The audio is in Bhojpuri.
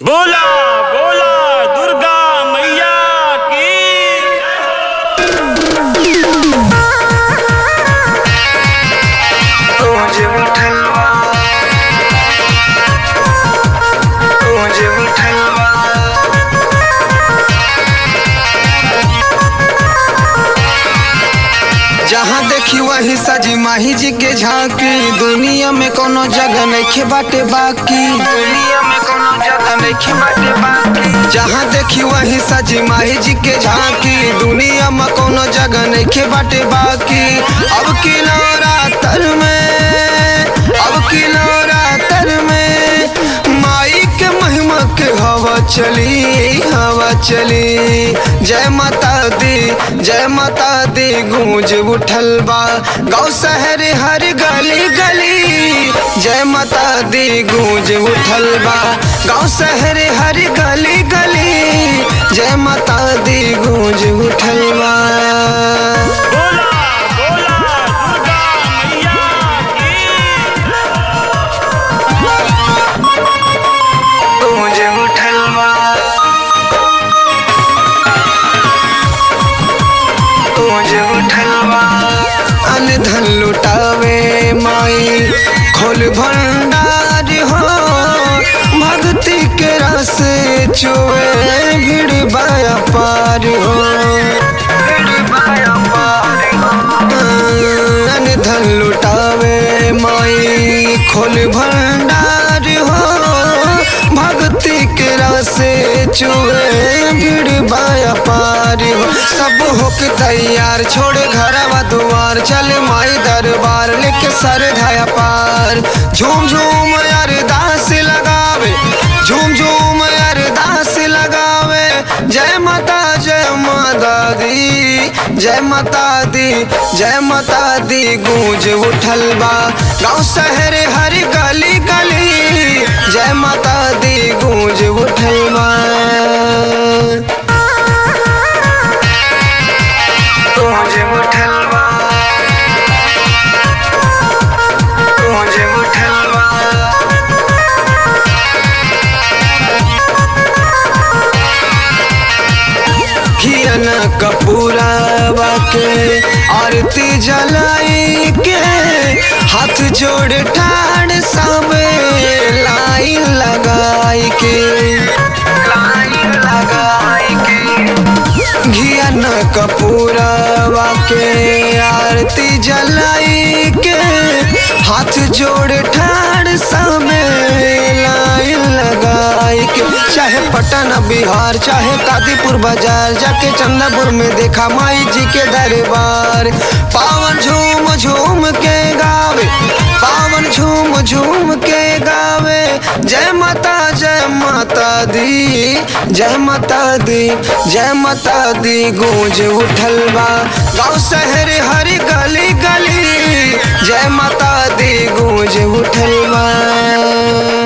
बोला बोला दुर्गा मैया की मुझे उठलवा मुझे उठलवा जहाँ देखी वही सजी माही जी के झांकी दुनिया में कोनो जगह नहीं बाटे बाकी दुनिया में कोनो जगह नहीं बाटे बाकी जहाँ देखी वही सजी माही जी के झांकी दुनिया में कोनो जगह नहीं बाटे बाकी अब की नवरात्र में अब की नवरात्र में माई के महिमा के हवा चली हवा चली जय माता दी जय माता दी गूंज उठल बा गाँव शहर हर गली गली जय माता दी गूंज उठल बा गाँव शहर हर गली गली जय माता दी गूंज उठल बा बोला बोला दुर्गा मैया की मुझे उठलवा मुझे उठलवा अन धन लुटावे माई खोल भंडार हो भक्ति के रस चुए भीड़ बाया पार हो भीड़ बाया पार हो अन धन लुटावे माई खोल भंडार हो भक्ति के रासे चुए भीड़ बाया पार हो सब होके तैयार छोड़ घरवा दुआर चल माई दरबार लेके सर धाया पार झूम झूम अरदास लगावे झूम झूम अरदास लगावे जय माता जय माता दी जय माता दी जय माता दी गूंज उठल बा गाँव शहर हर गली गली जय माता दी गूंज उठल बा गूंज उठल बा गूंज उठल बा घियन कपूरावा के आरती जलाई के हाथ जोड़ ठाड़ सब लाइन लगाई के लाइन लगाई के घियन कपूरावा के आरती जलाई के हाथ जोड़ ठाड़ सब लाइन लगाई के चाहे पटना बिहार चाहे कादीपुर बाजार जाके चंदापुर में देखा माई जी के दरबार पावन झूम झूम के गावे पावन झूम झूम के गावे जय माता जय माता दी जय माता दी जय माता दी गूंज उठल बा गाँव शहर हर गली गली जय माता दी गूंज उठल बा